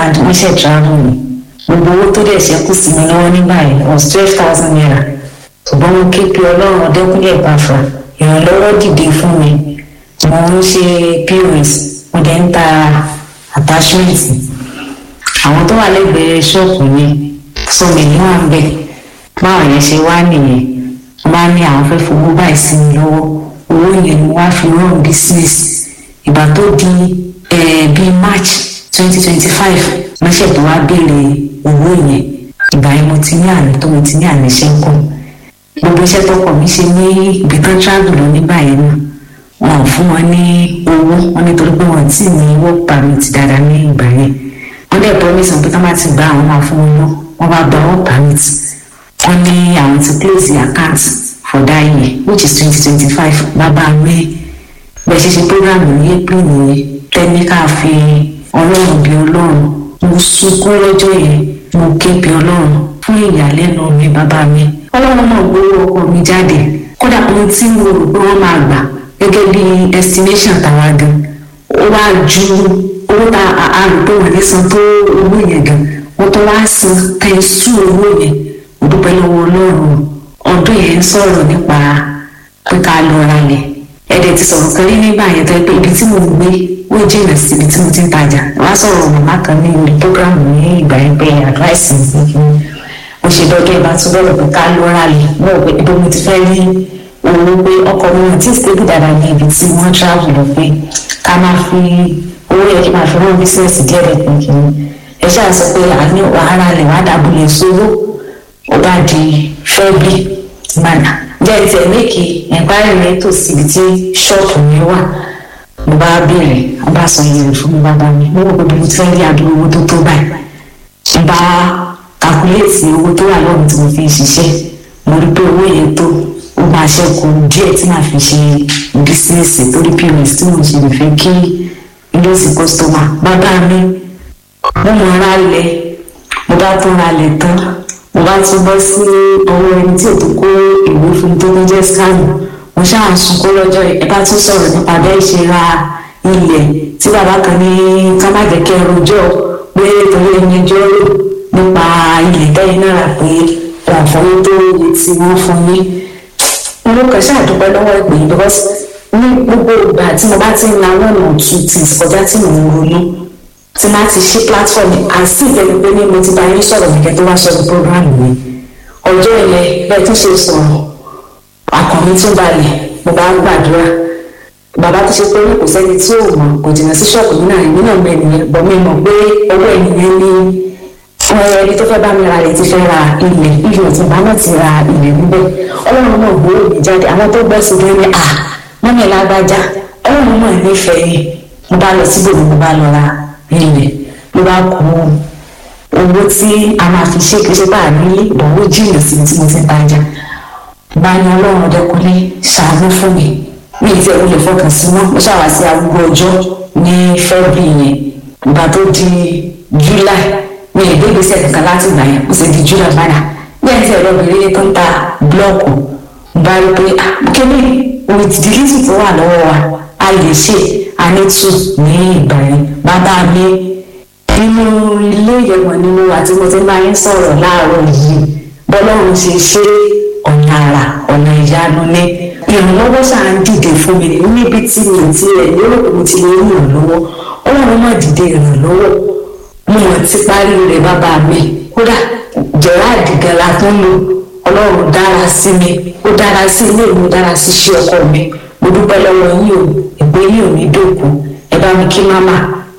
and wọ́n ṣe travel ni gbogbo owó tó dẹ̀ ṣẹ́kù sí mi lọ́wọ́ nígbà yẹn was twelve thousand naira ṣùgbọ́n mo ké pe ọlọ́run ọdẹ́kúnlẹ̀ ìbáfra ìrànlọ́wọ́ dìde fún mi mo ń ṣe pos mo dẹ̀ ń ta attachment àwọn tó wà lẹ́gbẹ̀ẹ́ ṣọ́ọ̀bù yẹn sọ mi ní wà ń bẹ̀ báwọn yẹn ṣe wá nìyẹn wọ́n bá ní àwọn fẹ́ fowó báyìí sí mi lọ́wọ́ owó yẹn ni wọ́n á fi run business ìgbà tó di bíi march twenty twenty five lọ́sẹ̀ tó wá béèrè owó yẹn ìgbà yẹn mo ti ní àná tó mo ti ní àná iṣẹ́ ń kọ́ gbogbo iṣẹ́ tọkọ mi ṣe ní ibi kan travel lọ nígbà yẹn náà wọn ò fún wọn ní owó wọn nítorí pé wọn ti ní work permit dáadáa ní ìgbà yẹn wọn dẹ̀ promise wọn pé táwọn ti gba àwọn máa fún wọn náà wọn bá gba work permit wọn ní àwọn ti close the account for that year which is twenty twenty five bàbá mi bẹ́ẹ̀ ṣe ṣe program ní april nìyẹn tẹ́níkà fi ọlọ́run bí ọlọ́run mo sunkún lọ́jọ́ yẹn mo ké bí ọlọ́run fún ìyàlẹ́nu mi bàbá mi ọlọ́run náà gbowó ọkọ mi jáde kódà ohun tí mo rò pé wọ́n máa gbà gẹ́gẹ́ bí estimation tàwa gan ó wá ju owó tá a rò pé wọ́n lè san tó owó yẹn gan wọ́n tó wá san tẹ̀sù owó yẹn mo dúpẹ́ lọ́wọ́ ọlọ́run ọdún yẹn ń sọ̀rọ̀ nípa pé ká lọ ralẹ̀ ẹ̀dẹ̀ ti sọ̀rọ̀ kan rí nígbà yẹn tó yẹ pé ibi tí mo gbé ó jìnnà sí ibi tí mo ti ń tajà wá sọ̀rọ̀ màmá kan ní orí program ní ìgbà yẹn pé advice mi fún mi mo ṣe dọ́dọ̀ ìbá tún bọ̀rọ̀ pé ká lọ ralẹ̀ mo rò pé ibo mo ti fẹ́ rí owó pé ọkọ̀ mi àti stable dáadáa ní ibi tí wọ́n travel lọ pé ká máa fi owó yẹ kí máa fi rán business díẹ̀ rẹ̀ pé kí ẹ ṣáà sọ pé àní wàhálà rẹ̀ wá dàbúlẹ̀ sówó ó bá di fẹ́ẹ́bì gbàdá jẹ́ ti ẹ̀ méèkì ẹ̀párí rẹ̀ tó síbi tí ṣọ́ọ̀pù mi wà mo bá béèrè wọ́n bá sọ iye rẹ̀ fún mi bàbá mi mo rò pé mo ti fẹ́ rí àdúgbò owó tó tó báyìí mo bá kàkúlẹ̀tì owó tó wà lọ́rùn tí mo fi ń ṣiṣẹ́ mo rí pé owó yẹn tó ó máa ṣẹ́kù díẹ̀ tí màá fi ṣe bísíǹsì torí pos tí mo ṣe lè fẹ́ kí ilé sí kọ́sítọ́mà bàbá mi mo mọ̀ ra lẹ̀ mo bá tún ra lẹ̀ tán mo bá tún bọ́ sí ọwọ́ ẹni tí ò tó kó ìwé fún tó ní jẹ́ skáàmù mo ṣáà sunkún lọ́jọ́ ẹ bá tún sọ̀rọ̀ nípa bẹ́ẹ̀ ṣe ra ilẹ̀ tí bàbá kan ní ká má jẹ́ kí ẹ rojọ́ pé torí ẹni ẹjọ́ rò nípa ilẹ̀ tẹ́yìn náà rà pé wọn fọwọ́ tó iye tí wọ́n fún yín mo kàn ṣàdúpẹ́ lọ́wọ́ ìpè yìí because ní gbogbo ìgbà tí mo bá ti ń la one or two things kọjá tí mo ń ronú tí máa ti ṣí platform àti ìtẹ́lẹ̀ pé ní mo ti bá yín sọ̀rọ̀ nìkẹ́ tó wá sọ̀rọ̀ program mi ọjọ́ yẹn bẹ́ẹ̀ tó ṣe sọ̀rọ̀ àkànmí tún balẹ̀ mo bá ń gbàdúrà bàbá tó ṣe pé kò sẹ́ni tí ò mọ̀ kò jìnnà sí ṣọ́ọ̀bù nínú àyè nínú ọ̀gbẹ́ ènìyàn bọ̀ mi mọ̀ pé ọwọ́ ènìyàn ní ọmọ ẹni tó fẹ́ bá mi ra ilẹ̀ ti fẹ́ ra ilẹ̀ ilẹ̀ tí bá náà ti ra ilẹ̀ níbẹ̀ ọlọ́run náà gbòòrò mi jáde àwọn tó gbọ́ sí lórí à mọ́mí lágbájá ọlọ́run náà nífẹ̀ẹ́ yìí mo bá lọ síbò mo bá lọ ra ilẹ̀ ló bá kú owó tí a máa fi ṣe kí ṣe bá a nílé ìdánwò jìnnà sí tí mo ti ń tajà bá ní ọlọ́run ọdẹkùnlé ṣàánú fún mi mi ì tí ẹ̀rù lè fọkàn sí mọ́ mo ṣàwá sí arúgbó ọjọ́ ní fẹ́bí yẹn ìgbà tó di july mi ì gbégbèsè kankan láti ìgbà yẹn ó sì di july báyà ní ẹ̀ tí ẹ̀rọ obìnrin tó ń ta búlọ́ọ̀kù bá rí pé kíní omi ti di lísì tó wà lọ́wọ́ wa a lè ṣe anítù ní ìgbà yẹn bàbá mi nínú ilé ìyẹ̀wọ̀n nínú àti mo ti máa ń sọ̀rọ̀ láàárọ̀ yìí bọ́lọ́run ṣe ṣe ọ̀nà àrà ọ̀nà ìyanu ní ìrànlọ́wọ́ ṣáà ń dìde fún mi níbi tí mi ti rẹ̀ lérò pé mo ti lè rí ìrànlọ́wọ́ ọlọ́run má dìde ìrànlọ́wọ́ mo mọ̀ ti parí rẹ̀ bàbá mi kódà gerard gala tó ń lò ọlọ́run dára sí mi ó dára sí ilé mi ó dára sí iṣẹ́ ọkọ mi mo dúpẹ́ lọ́wọ́ yín o ìgbé yín ò ní dòkú ẹ bá mi kí máma